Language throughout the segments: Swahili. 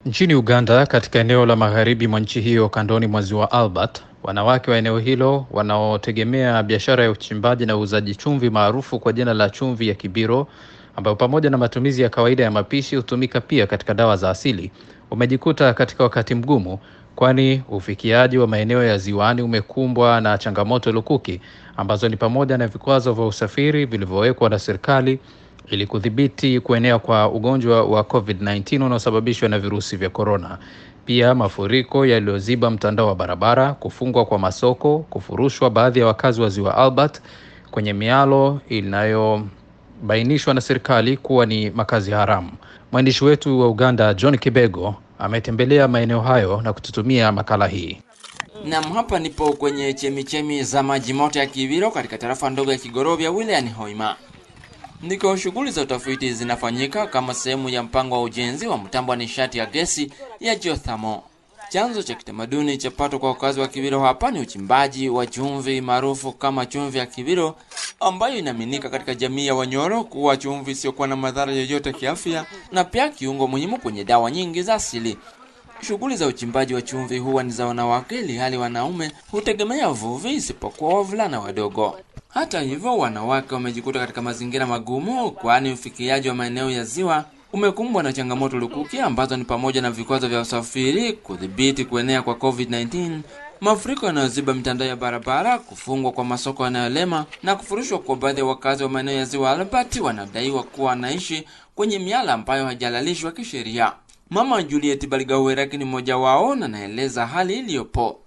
Nchini Uganda, katika eneo la magharibi mwa nchi hiyo kandoni mwa ziwa Albert, wanawake wa eneo hilo wanaotegemea biashara ya uchimbaji na uuzaji chumvi maarufu kwa jina la chumvi ya Kibiro, ambayo pamoja na matumizi ya kawaida ya mapishi hutumika pia katika dawa za asili, wamejikuta katika wakati mgumu, kwani ufikiaji wa maeneo ya ziwani umekumbwa na changamoto lukuki ambazo ni pamoja na vikwazo vya usafiri vilivyowekwa na serikali ili kudhibiti kuenea kwa ugonjwa wa COVID-19 unaosababishwa na virusi vya korona. Pia mafuriko yaliyoziba mtandao wa barabara, kufungwa kwa masoko, kufurushwa baadhi ya wakazi wa ziwa Albert kwenye mialo inayobainishwa na serikali kuwa ni makazi haramu. Mwandishi wetu wa Uganda John Kibego ametembelea maeneo hayo na kututumia makala hii. Nam, hapa nipo kwenye chemichemi za maji moto ya Kibiro katika tarafa ndogo ya Kigorovya wilayani Hoima ndiko shughuli za utafiti zinafanyika kama sehemu ya mpango wa ujenzi wa mtambo wa nishati ya gesi ya geothermal. Chanzo cha kitamaduni cha pato kwa wakazi wa Kibiro hapa ni uchimbaji wa chumvi maarufu kama chumvi ya Kibiro, ambayo inaaminika katika jamii ya Wanyoro kuwa chumvi isiyokuwa na madhara yoyote kiafya na pia kiungo muhimu kwenye dawa nyingi za asili. Shughuli za uchimbaji wa chumvi huwa ni za wanawake, ili hali wanaume hutegemea uvuvi, isipokuwa wavulana wadogo. Hata hivyo, wanawake wamejikuta katika mazingira magumu, kwani ufikiaji wa maeneo ya ziwa umekumbwa na changamoto lukuki ambazo ni pamoja na vikwazo vya usafiri, kudhibiti kuenea kwa COVID-19, mafuriko yanayoziba mitandao ya barabara, kufungwa kwa masoko yanayolema na kufurushwa kwa baadhi ya wakazi wa maeneo ya ziwa Albert wanadaiwa kuwa wanaishi kwenye miala ambayo hajalalishwa kisheria. Mama Juliet Baligaweraki ni mmoja wao na naeleza hali iliyopo.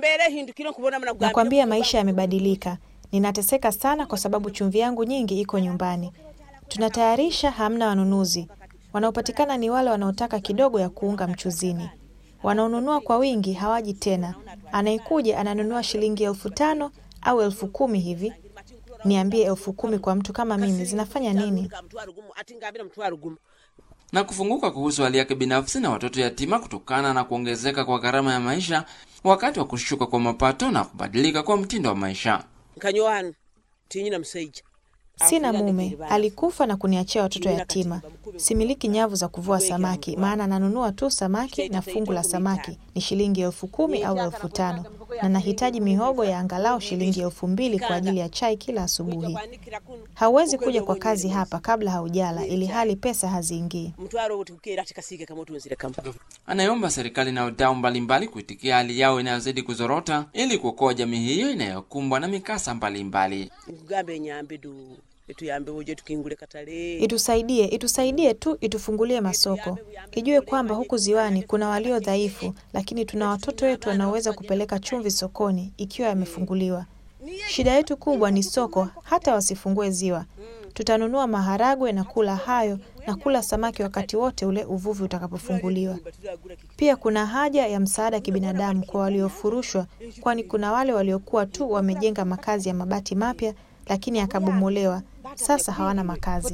Nakwambia maisha yamebadilika. Ninateseka sana kwa sababu chumvi yangu nyingi iko nyumbani. Tunatayarisha, hamna wanunuzi. Wanaopatikana ni wale wanaotaka kidogo ya kuunga mchuzini. Wanaonunua kwa wingi hawaji tena. Anayekuja ananunua shilingi elfu tano au elfu kumi hivi. Niambie, elfu kumi kwa mtu kama mimi zinafanya nini? na kufunguka kuhusu hali yake binafsi na watoto yatima kutokana na kuongezeka kwa gharama ya maisha wakati wa kushuka kwa mapato na kubadilika kwa mtindo wa maisha. Sina mume, alikufa na kuniachia watoto yatima. Similiki nyavu za kuvua samaki, maana nanunua tu samaki na fungu la samaki ni shilingi elfu kumi au elfu tano na nahitaji mihogo ya angalau shilingi elfu mbili kwa ajili ya chai kila asubuhi. Hauwezi kuja kwa kazi hapa kabla haujala, ili hali pesa haziingii. Anayeomba serikali na wadau mbalimbali kuitikia hali yao inayozidi kuzorota ili kuokoa jamii hiyo inayokumbwa na mikasa mbalimbali. Itusaidie, itusaidie tu, itufungulie masoko, ijue kwamba huku ziwani kuna walio dhaifu, lakini tuna watoto wetu wanaoweza kupeleka chumvi sokoni ikiwa yamefunguliwa. Shida yetu kubwa ni soko. Hata wasifungue ziwa, tutanunua maharagwe na kula hayo na kula samaki wakati wote ule uvuvi utakapofunguliwa. Pia kuna haja ya msaada wa kibinadamu kwa waliofurushwa, kwani kuna wale waliokuwa tu wamejenga makazi ya mabati mapya lakini akabomolewa, sasa hawana makazi.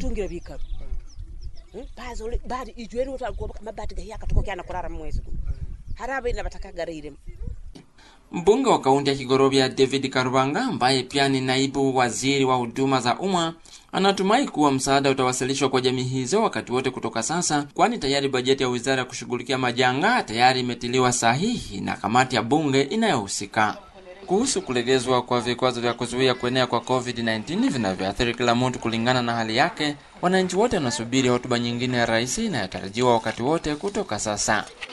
Mbunge wa kaunti ya Kigorovya David Karubanga, ambaye pia ni naibu waziri wa huduma za umma, anatumai kuwa msaada utawasilishwa kwa jamii hizo wakati wote kutoka sasa, kwani tayari bajeti ya wizara ya kushughulikia majanga tayari imetiliwa sahihi na kamati ya bunge inayohusika. Kuhusu kulegezwa kwa vikwazo vya kuzuia kuenea kwa COVID-19 vinavyoathiri kila mtu kulingana na hali yake, wananchi wote wanasubiri hotuba nyingine ya rais inayotarajiwa wakati wote kutoka sasa.